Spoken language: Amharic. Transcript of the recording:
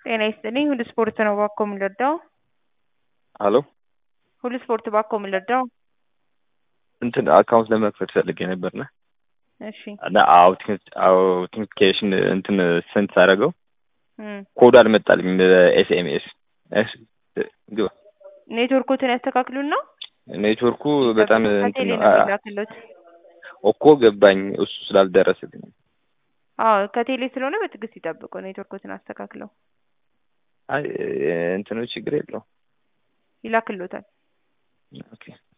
ጤና ይስጥልኝ ሁሉ ስፖርት ነው እባክዎ የምንረዳው? ሀሎ ሁሉ ስፖርት እባክዎ የምንረዳው? እንትን አካውንት ለመክፈት ፈልጌ ነበርና እሺ እና አውቲንቲኬሽን እንትን ስንት ሳደርገው እም ኮዱ አልመጣልኝም በኤስኤምኤስ ግባ ኔትወርኮትን ያስተካክሉና ኔትወርኩ በጣም እንትን ከቴሌ ነው ነው አ- የሚላክሎት። እኮ ገባኝ እሱ ስላልደረሰልኝ አዎ ከቴሌ ስለሆነ በትዕግስት ይጠብቁ። ኔትወርኮትን አስተካክለው አይ እንትኑ ችግር የለውም ይላክሎታል። ኦኬ